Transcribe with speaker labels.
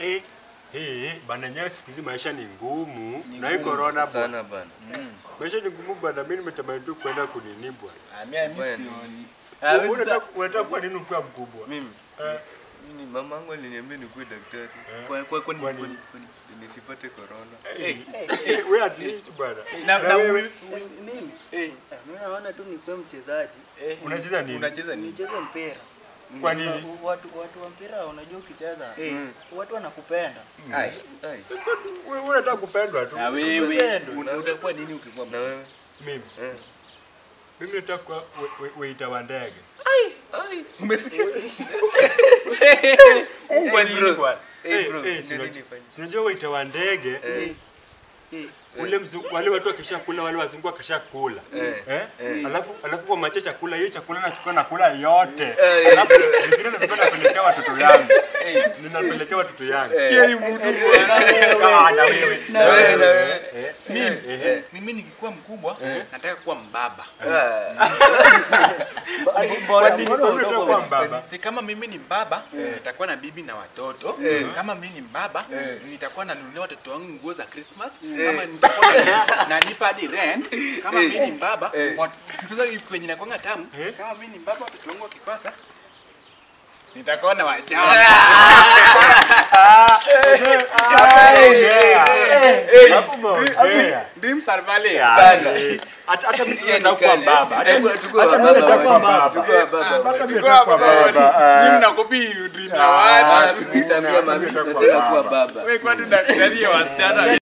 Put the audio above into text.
Speaker 1: Eh, eh, bana nyewe siku hizi maisha ni ngumu. Na hii corona bwana.
Speaker 2: sana bana.
Speaker 1: Maisha ni ngumu bana. Mimi nimetamani tu kwenda kunini bwana.
Speaker 3: Ah, mimi
Speaker 2: Bwana.
Speaker 3: sioni.
Speaker 1: Wewe Unataka unataka kuwa nini ukiwa mkubwa?
Speaker 2: Mimi
Speaker 1: Eh,
Speaker 2: mimi mama yangu aliniambia nikuwe daktari
Speaker 3: Kwa kwa kwani
Speaker 1: Kwani-
Speaker 3: kwani- kwani-
Speaker 2: nisipate corona.
Speaker 1: eh, eh, wewe at least bwana.
Speaker 3: Na-
Speaker 1: Na
Speaker 3: na
Speaker 1: wewe
Speaker 3: huyu-
Speaker 4: Mimi
Speaker 3: eh,
Speaker 4: ah, mimi naona tu nikuwe mchezaji
Speaker 3: eh,
Speaker 1: Unacheza nini?
Speaker 3: Unacheza nini?
Speaker 4: nicheze mpira.
Speaker 1: Kwa nini?
Speaker 4: Na Watu watu wa mpira unajua ukicheza
Speaker 3: Eh.
Speaker 4: watu wanakupenda.
Speaker 3: Ai.
Speaker 2: Ai,
Speaker 1: Wewe unataka kupendwa tu.
Speaker 3: Na wewe
Speaker 4: Upendo.
Speaker 3: una- utakuwa nini ukikuwa
Speaker 2: na wewe?
Speaker 1: Mimi.
Speaker 2: Eh.
Speaker 1: Mimi nataka kuwa we- we- waiter wa ndege.
Speaker 3: Umesikia? Kwa nini bwana?
Speaker 2: Eh,
Speaker 1: Eh,
Speaker 2: bro,
Speaker 1: eh,
Speaker 2: ndio
Speaker 1: si unajua-
Speaker 2: nini fanya?
Speaker 1: si unajua waiter wa ndege
Speaker 2: Eh,
Speaker 4: Eh,
Speaker 1: ule mzungu, wale watu wakishakula wale wazungu wakishakula
Speaker 2: Eh,
Speaker 1: eh?
Speaker 2: eh.
Speaker 1: alafu alafu wamache chakula hiyo chakula nachukua nakula yote
Speaker 2: Eh,
Speaker 1: alafu zingine nilikuwa napelekea watoto yangu ninapelekea watoto yangu sikia hii mtu Ah, na wewe
Speaker 2: na wewe, na wewe.
Speaker 1: Eh,
Speaker 3: Mimi
Speaker 1: eh,
Speaker 3: mimi nikikuwa mkubwa nataka kuwa mbaba.
Speaker 4: mbona
Speaker 1: Ati,
Speaker 4: mbona
Speaker 1: wewe unataka kuwa
Speaker 4: unakuwa-
Speaker 1: mbaba
Speaker 3: Si kama mimi ni mbaba nitakuwa na bibi na watoto. Kama mimi ni mbaba nitakuwa nanunulia watoto wangu nguo za Christmas. Kama nitakuwa na- nalipa hadi rent. Kama mimi ni mbaba wat- sasa hivi kwenye nakwanga tamu.
Speaker 1: Eh.
Speaker 3: Kama mimi ni mbaba watoto wangu wakikosa nitakuwa na wajao.
Speaker 1: Hapo umeongea.
Speaker 3: Dreams are valid.
Speaker 1: Eh, hata hata mimi nataka kuwa mbaba hata
Speaker 2: Hebu tukuwe
Speaker 1: hata mimi
Speaker 2: wababa
Speaker 1: nataka kuwa
Speaker 2: bwana.
Speaker 1: mbaba
Speaker 2: Tukuwe wababa
Speaker 1: hata
Speaker 2: bwana.
Speaker 1: mimi nataka kuwa mbaba
Speaker 3: Nyinyi
Speaker 1: Ah.
Speaker 3: mnakopi dream ya
Speaker 1: Ah,
Speaker 3: watu.
Speaker 2: Nitaambia mami
Speaker 1: Nataka
Speaker 2: nataka
Speaker 1: kuwa
Speaker 2: kuwa
Speaker 1: baba.
Speaker 2: baba.
Speaker 3: Wewe kwani daktari ya wasichana